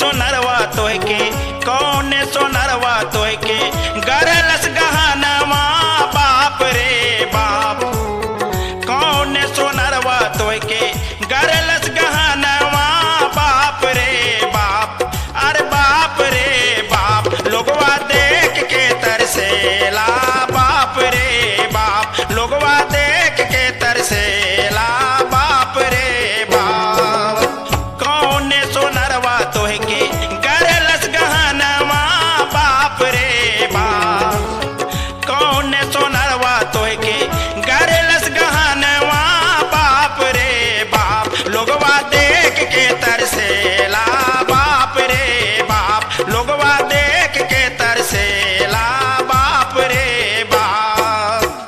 सोनरवा तोह के कौन सोनरवा तोह के गरलस गहनवा बाप रे बाप कौन सोनरवा तोह के गरलस गहनवा बाप रे बाप अरे बाप रे बाप लोगवा देख के तरसेला बाप रे बाप लोगवा देख के तरसेला बाप रे बाप कौन सोनरवा तोह के गरलस गहनवा बाप रे बाप कौन सोनरवा तोह के गरलस गहनवा बाप रे बाप लोगवा देख के तरसेला बाप रे बाप लोगवा देख के तरसेला बाप रे बाप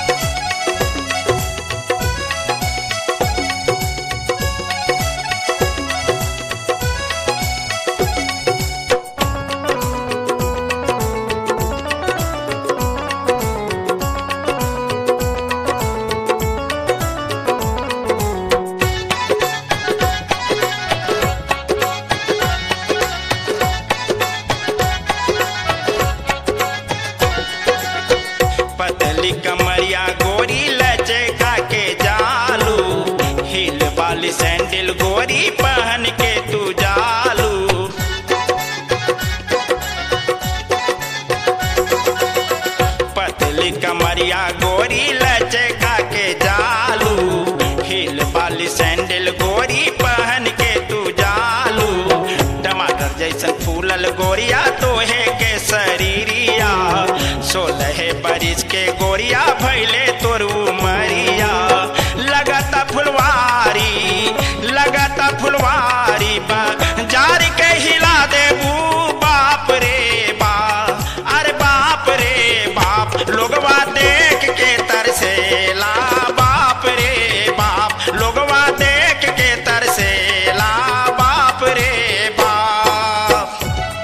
पतली कमरिया गोरी लचका के जालू हिल वाली सैंडल गोरी पहन के तू जालू पतली कमरिया गोरी लचका के जालू हिल वाली सैंडल गोरी पहन के तू जालू टमाटर जैसन फूलल गोरिया तोहे के शरीरिया सोलह बरिस के गोरिया भैले तोर उमरिया लगता फुलवारी लगता फुलवारी बा जारी के हिला देबू बाप रे बाप अरे बाप रे बाप लोगवा देख के तरसेला बाप रे बाप लोगवा देख के तरसेला बाप रे बाप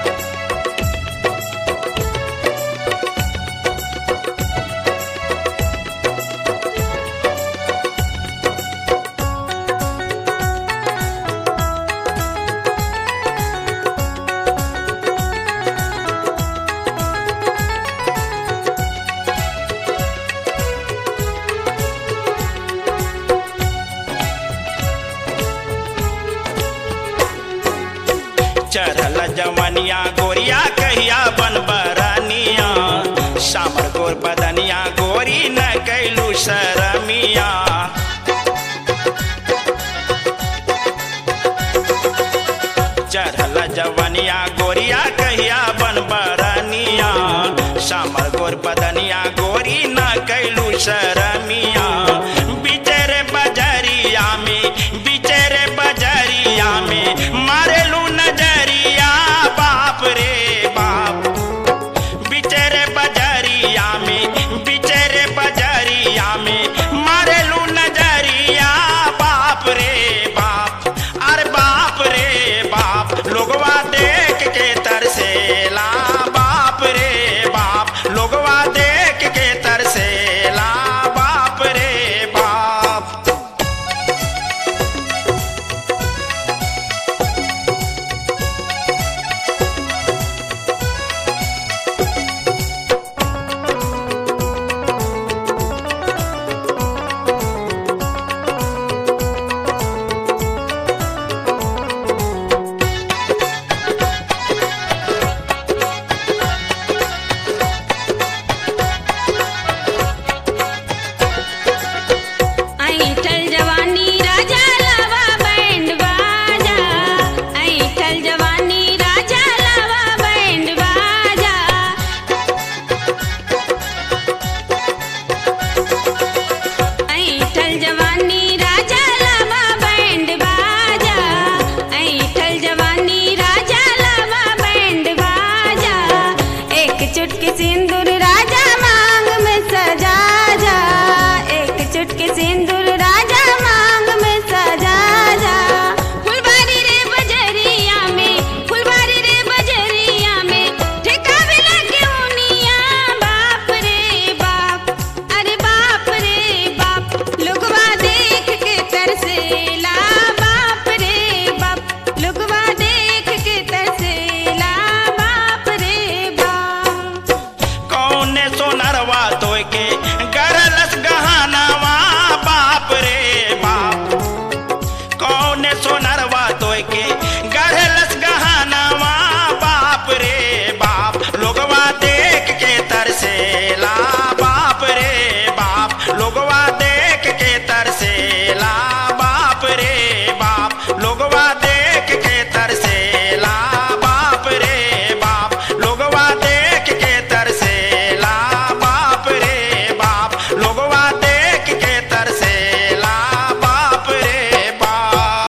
चढ़ल जवनिया गोरिया कहिया बन बरनिया सामर गोर बदनिया गोरी न कैलू शरमिया चढ़ल जवनिया गोरिया कहिया बन बरनिया सामर गोर बदनिया गोरी न कैलू शरमिया